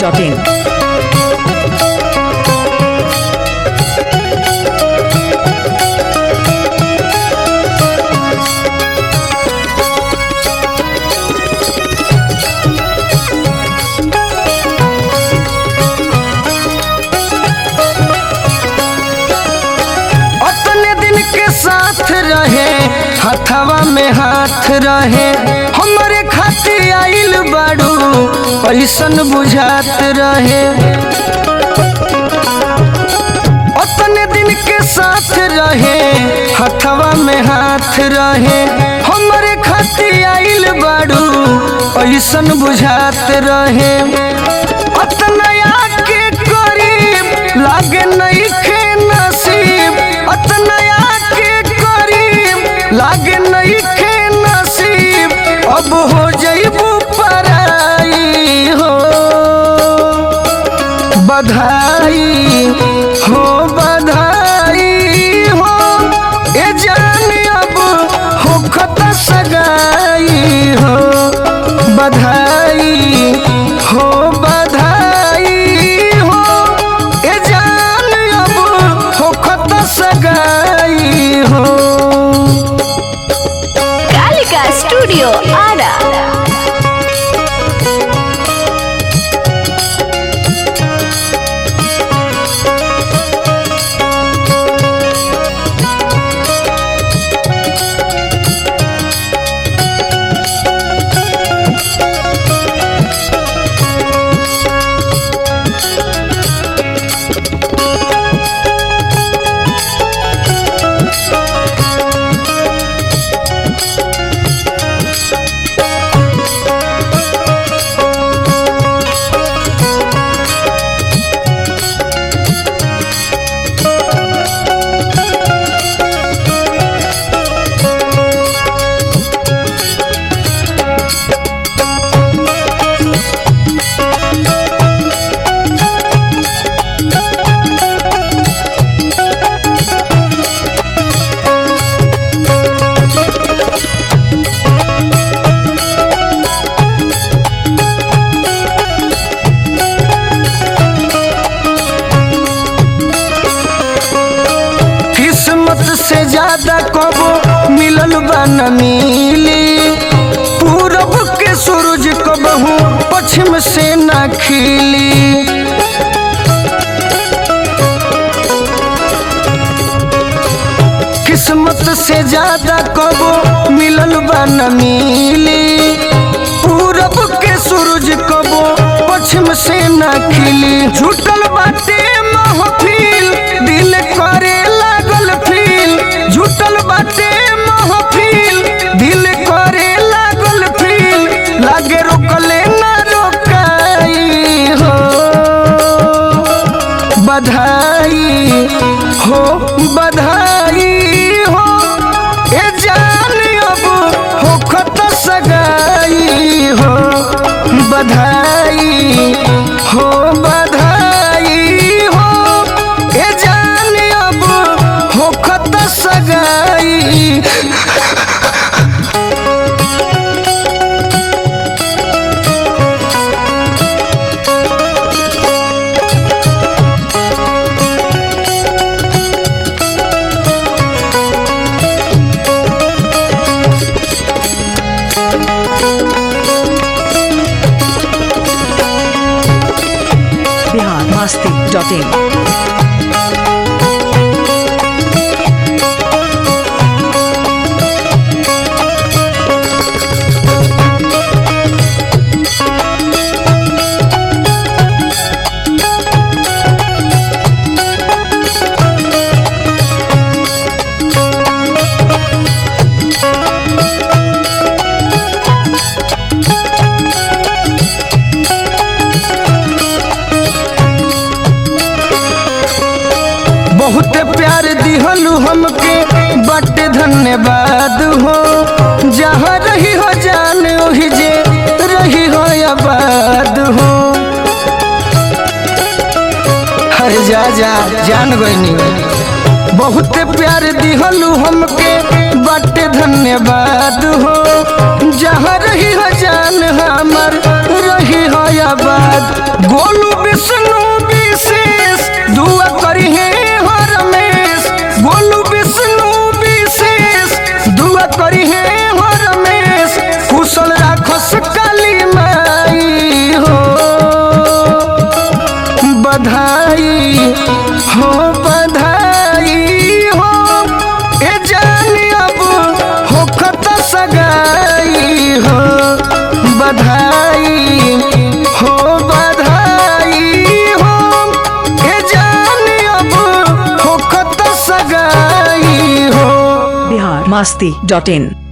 masti.in. अपने दिन के साथ रहे हथवा में हाथ रहे हमारे खातिर आइल बाड़ू ऐसन बुझात रहे अपने दिन के साथ रहे हथवा में हाथ रहे हमारे खातिर आइल बाड़ू ऐसन बुझात रहे अतना के करीब लागे नहीं खे नसीब अतना के करीब लागे नहीं खे नसीब अब हो जइबू पराई हो बधाई हो बधाई हो ए जान अब हो खत सगाई हो बधाई हो बधाई हो ए जान अब हो खत सगाई हो कालिका स्टूडियो आरा किस्मत से ज्यादा कबो मिलल बा न मिली पूरब के सूरज कबहू पश्चिम से न खिली किस्मत से ज्यादा कबो मिलल बा न मिली पूरब के सूरज कबो पश्चिम से न खिली झूठल बाटे महफिल दिल करे लागल फील झूठल बाटे महफिल दिल करे लागल फील लागे रोकले ना रोकाई हो बधाई हो बधाई हो ए जान अब हो खत सगाई हो बधाई हो बधाई हो ए जान अब हो खत सगाई Bihar masti.in. बहुत प्यार दिहलू हमके बट धन्यवाद हो जहाँ रही हो जान ओही जे रही हो आबाद हो हर जा जा जान गईनी बहुत प्यार दिहलू हमके बट धन्यवाद हो जहाँ रही हो जान हमर रही रही हो आबाद गोलू विष्णु विशेष दुआ करी है हो रमेश गोलू विष्णु विशेष दुआ करी है हो रमेश कुशल राखस काली माई हो बधाई हो बधाई हो ए जानी अब होखत सगाई हो बधाई हो बधाई हो ए जानी अब होखत सगाई हो बिहार मस्ती डॉट इन